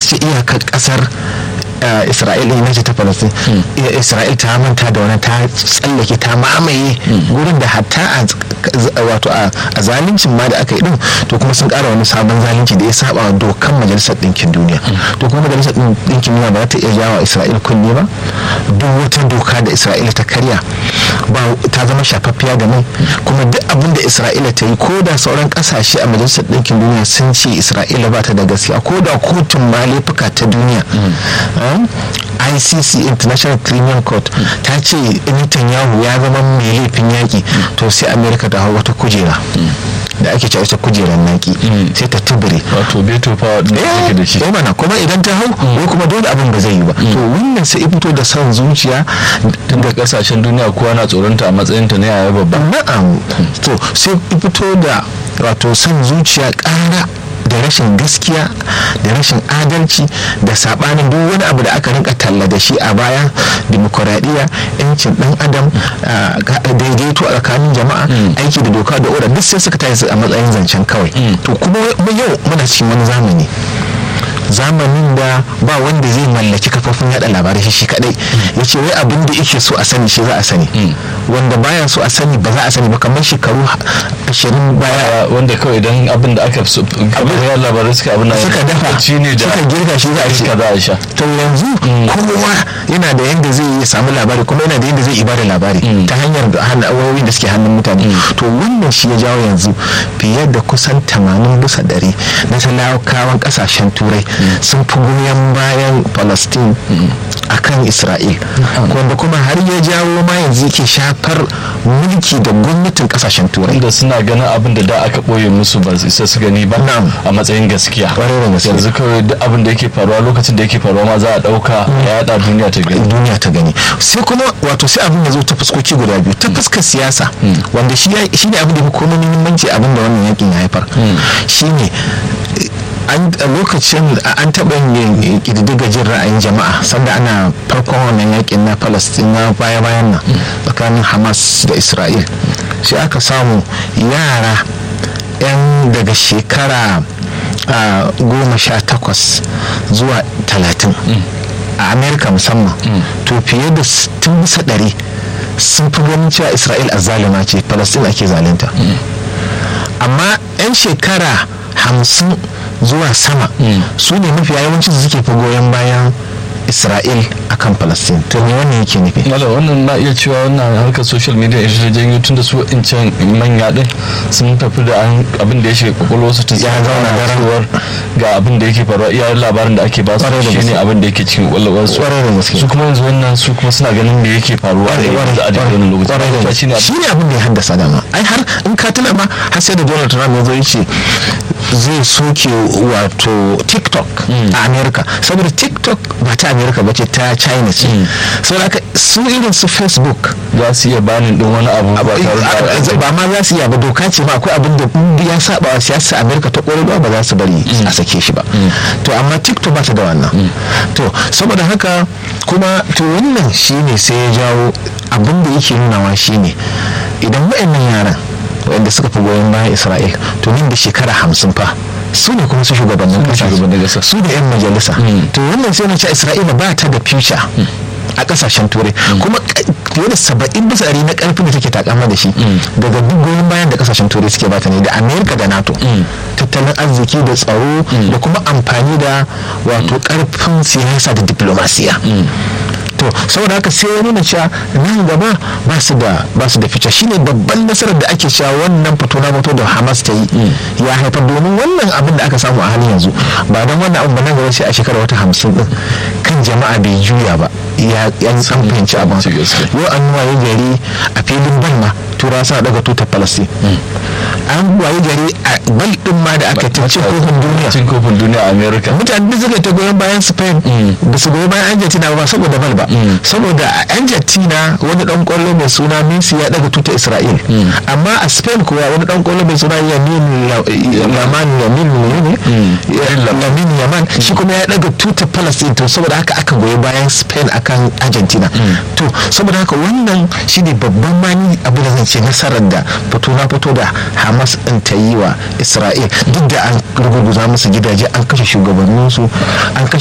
ce iyakar kasar isra'ila ina ce ta palestine isra'il ta manta da wani ta tsallake ta mamaye gurin da hatta wato a zaluncin ma da aka yi din to kuma sun kara wani sabon zalunci da ya saba wa dokan majalisar ɗinkin duniya to kuma majalisar ɗinkin duniya ba za ta iya jawo isra'il kunne ba duk wata doka da isra'ila ta karya ba ta zama shafaffiya da mai kuma duk abin da isra'ila ta yi ko da sauran kasashe a majalisar ɗinkin duniya sun ce isra'ila ba ta da gaskiya ko da kotun ma laifuka ta duniya icc international criminal court ta ce netanyahu ya zama mai laifin yaƙi to sai amerika ta hau wata kujera da ake cewa ita kujerar naki sai ta tubure wato beto fa da take da shi eh mana kuma idan ta hau ko kuma dole abin ba zai yi ba to wannan sai fito da son zuciya tunda kasashen duniya kowa na tsoronta a matsayin ta na yaya babba na'am to sai fito da wato son zuciya ƙara da rashin gaskiya da rashin adalci da sabanin duk wani abu da aka rinka talla da shi a baya demokuraɗiyya yancin ɗan adam daidaito a tsakanin jama'a aiki da doka da oda duk sai suka tashi a matsayin zancen kawai to kuma yau muna cikin wani zamani zamanin da ba wanda zai mallaki kafofin yada labarai shi kadai ya ce wai abin da yake so a sani shi za a sani wanda baya so a sani ba za a sani ba kamar shekaru ashirin baya wanda kawai idan abin da aka so abin da labarai suka abin suka dafa ne da suka girka shi za a ce za a sha to yanzu kowa yana da yanda zai yi samu labari kuma yana da yanda zai ibada labari ta hanyar wayoyin da suke hannun mutane to wannan shi ya jawo yanzu fiye da kusan 80 bisa ɗari na talakawan kasashen turai sun fi goyon bayan palestine a kan isra'il wanda kuma har ya jawo ma yanzu yake shafar mulki da gwamnatin kasashen turai da suna ganin abin da da aka ɓoye musu ba su isa su gani ba a matsayin gaskiya yanzu kawai duk abin da yake faruwa lokacin da yake faruwa ma za a ɗauka ya yada duniya ta gani duniya ta gani sai kuma wato sai abin da zo ta fuskoki guda biyu ta fuskar siyasa wanda shi ne abin da fi komai muhimmanci abin da wannan yakin ya haifar shine a lokacin an taɓa yin ƙididdiga jin ra'ayin jama'a sanda ana farkon wannan yakin na palestina baya-bayan nan tsakanin hamas da isra'il sai aka samu yara 'yan daga shekara goma sha takwas zuwa talatin a amerika musamman to fiye da tun bisa ɗari sun fi ganin cewa isra'il a zalima ce palestina ake zalunta amma 'yan shekara hamsin zuwa sama su ne mafi yawancin su suke fi goyon bayan isra'il akan palestine to me wannan yake nufi wala wannan na iya cewa wannan harkar social media ita janyo tun da su incan manya din sun tafi da abin da ya shiga kwakwalwar su tun ya zauna da cewar ga abin da yake faruwa iya labarin da ake ba su shi ne abin da yake cikin kwakwalwar su su kuma yanzu wannan su kuma suna ganin me yake faruwa da yawan da adadin wannan lokaci shi ne abin da ya haddasa dama ai har in ka tuna ma har sai da donald trump ya zo ya ce zai soke wato tiktok a america saboda tiktok ba ta america ba ce ta china ce saboda haka su irin su facebook za su iya banin din wani abu ba ba ma za su iya ba doka ce ma akwai abin da ya saba wa siyasa america ta ƙwararwa ba za su bari a sake shi ba to amma tiktok ba ta da wannan to saboda haka kuma to wannan shine sai ya jawo abin da yake nunawa shine idan waɗannan yaran wanda suka fi goyon bayan isra'il to nan da shekara hamsin fa su ne kuma su shugabannin kasa su da 'yan majalisa to wannan sai na ce isra'ila ba ta da future a kasashen turai kuma fiye da saba'in bisa ɗari na karfin da take takama da shi daga duk goyon bayan da kasashen turai suke bata ne da amerika da nato tattalin arziki da tsaro da kuma amfani da wato karfin siyasa da diplomasiya to saboda haka sai ya nuna cewa nan gaba ba su da ba su da fice shine babban nasarar da ake cewa wannan fito na fito da Hamas ta yi ya haifar domin wannan abin da aka samu a halin yanzu ba dan wannan abin ba nan gaba sai a shekara wata hamsin din kan jama'a bai juya ba ya yan san fahimci abin yau an waye gari a filin balma tura suna daga tutar palestine an waye gari a bal din ma da aka ta cin kofin duniya cin kofin duniya a america mutane da suka ta goyon bayan spain ba su goyon bayan argentina ba saboda bal ba saboda a argentina wani dan kwallo mai suna messi ya daga tutar isra'il amma a spain kuwa wani dan kwallo mai suna yamin yaman yamin ne lamin yaman shi kuma ya daga tutar palestine to saboda haka aka goyi bayan spain akan argentina to saboda haka wannan shine babban mani abu da zan ce nasarar da fito na fito da hamas din ta yi wa isra'il duk da an ruguguza musu gidaje an kashe shugabanninsu an kashe